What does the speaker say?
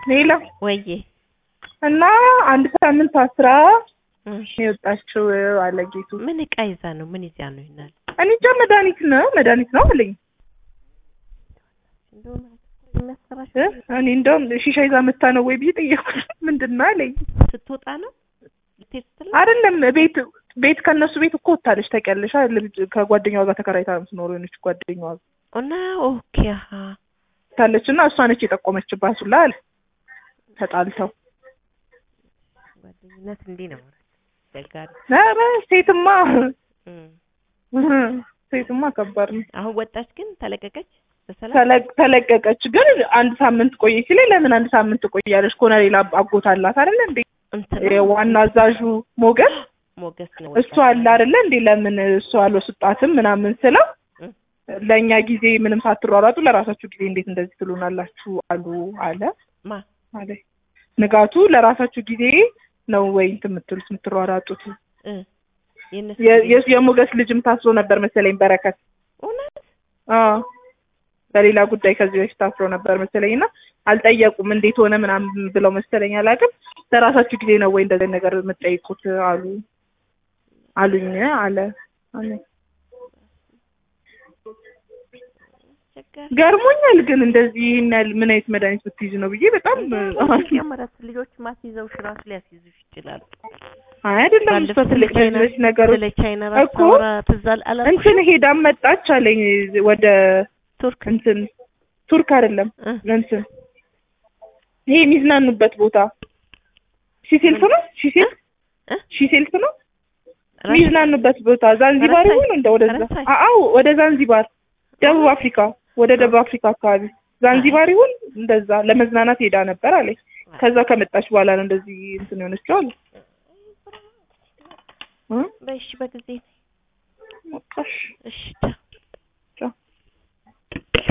ሌላ ወዬ እና አንድ ሳምንት አስራ እሺ። የወጣችው አለ ጌቱ። ምን እቃ ይዛ ነው? ምን ይዛ ነው ይናል? እኔ እንጃ መድኃኒት ነው መድኃኒት ነው አለኝ። እ? እኔ እንደውም ሺሻ ይዛ መታ ነው ወይ ብዬ ጠየኩት። ምንድን ነው አለኝ። ስትወጣ ነው ልትሄድ ስትል አይደለም ቤት ቤት ከእነሱ ቤት እኮ ወታለች ታውቂያለሽ አይደል? ልጅ ከጓደኛዋ ጋር ተከራይታ ነው የምትኖረው የሆነች ጓደኛዋ ጋር እና ኦኬ አሀ ታለች እና እሷ ነች የጠቆመችባት ሁላ አለ ተጣልተው ጓደኝነት እንዲህ ነው ማለት አስቸጋሪ። ኧረ ሴትማ እም። ሴትማ ከባድ ነው። አሁን ወጣች ግን ተለቀቀች በሰላም ተለ- ተለቀቀች ግን አንድ ሳምንት ቆየች ሲለኝ ለምን አንድ ሳምንት ቆያለች? ከሆነ ሌላ አጎት አላት አይደለ እንዴ? እንትን ዋና አዛዡ ሞገስ ሞገስ ነው እሱ አለ አይደለ እንዴ? ለምን እሱ አልወስጣትም ምናምን ስለው እም። ለእኛ ጊዜ ምንም ሳትሯሯጡ ለራሳችሁ ጊዜ እንዴት እንደዚህ ትሉናላችሁ አሉ አለ ማ አለ ንጋቱ ለራሳችሁ ጊዜ ነው ወይ እንትን የምትሉት የምትሯሯጡት? እ የእነሱ የ- የ- የሞገስ ልጅም ታስሮ ነበር መሰለኝ በረከት እውነት አዎ በሌላ ጉዳይ ከዚህ በፊት ታስሮ ነበር መሰለኝ እና አልጠየቁም እንዴት ሆነ ምናምን ብለው መሰለኝ አላውቅም። ለራሳችሁ ጊዜ ነው ወይ እንደዚህ ነገር የምትጠይቁት አሉ አሉኝ አለ አለ። አስቸጋሪ ገርሞኛል ግን እንደዚህ ይህን ያህል ምን አይነት መድኃኒት ብትይዝ ነው ብዬ በጣም ጨመረት ልጆች ማስይዘውሽ ራሱ ሊያስይዙሽ ይችላሉ። አይ አይደለም እሷ ባለፈው ትልቅ ስለ ቻይና ነች ነገሮች ስለ ቻይና ራሱ እኮ አወራ ትዝ አል- አላልኩሽም? እንትን ሄዳም መጣች አለኝ ወደ ቱርክ እንትን ቱርክ አይደለም እ እንትን ይሄ የሚዝናኑበት ቦታ ሺሴልፍ ነው ሺሴልፍ እ? ሺሴልፍ ነው ራሽ- የሚዝናኑበት ቦታ ዛንዚባር ፈረንሳይ? ይሁን እንደ ወደዛ ፈረንሳይ? አዎ ወደ ዛንዚባር ደቡብ አፍሪካ ወደ ደቡብ አፍሪካ አካባቢ ዛንዚባር ይሁን እንደዛ ለመዝናናት ሄዳ ነበር አለኝ ከዛ ከመጣች በኋላ ነው እንደዚህ እንትን የሆነችው አለ እ? በእሺ በጊዜ በቃ እሺ። እሺ ቻው።